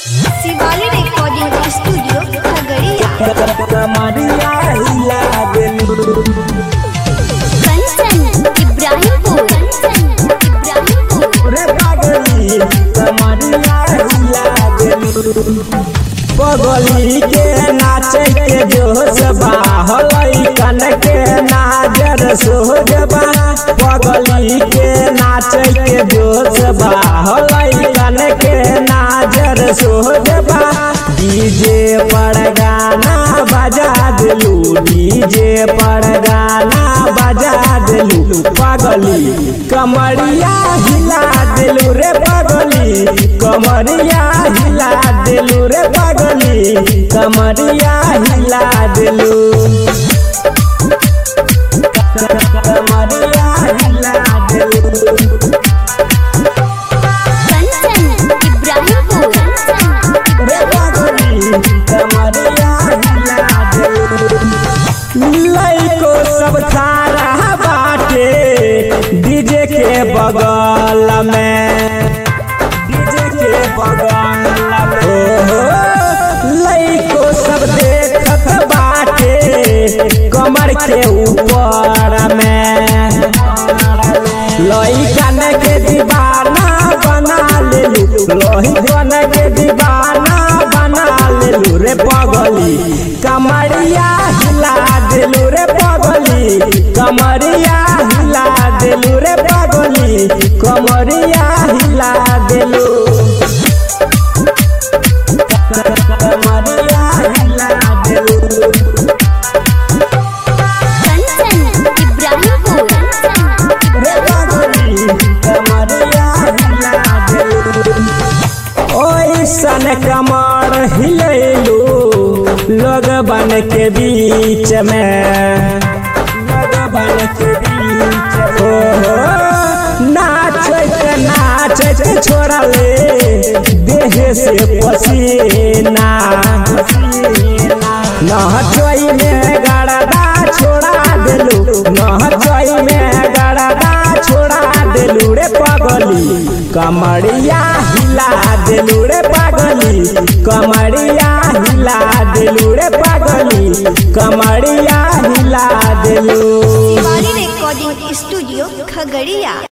Shivali recording studio Khagaria कमरिया हिला देलू कंचन इब्राहिमपुर कंचन इब्राहिमपुर रे पागली कमरिया हिला देलू पगली के नाचे के जोश बा हलई कन के नाजर सोज बा पगली के नाचे के जोश बा हलई कन के नाजर सोज बा डीजे पर गाना बजा दिलू डीजे पर गाना बजा दिलू पगली कमरिया हिला दिलू रे पगली कमरिया हिला दिलू रे पगली कमरिया हिला दिलू कमरिया हिला दिलू कंचन इब्राहिमपुर कंचन रे पगली कमरिया हिला दिलू लइको सब सारा बाटे डीजे के बगल में डीजे के बगल में ओहो लइको सब देखत बाटे कमर के ऊपर में लइकन के दीवाना बना लेलू लइकन के दीवाना बना लेलू रे पगली कमरिया हिला देलू रे पगली कमरिया हिला देलू रे पगली कमरिया हिला देलू कमरिया हिला देलू कंचन इब्राहिमपुर कंचन रे पगली कमरिया हिला देलू ओइसन कमर हिलैलू लोग बन के बीच में लोग बन के बीच हो नाचत नाचत छोड़ले देह से पसीना नहचोई में गड़दा छोड़ा देलू नहचोई में गड़दा छोड़ा देलू रे पगली कमरिया हिला देलू रे पगली कमरिया हिला देलू रे पगली कमरिया हिला देलू शिवाली रिकॉर्डिंग स्टूडियो खगड़िया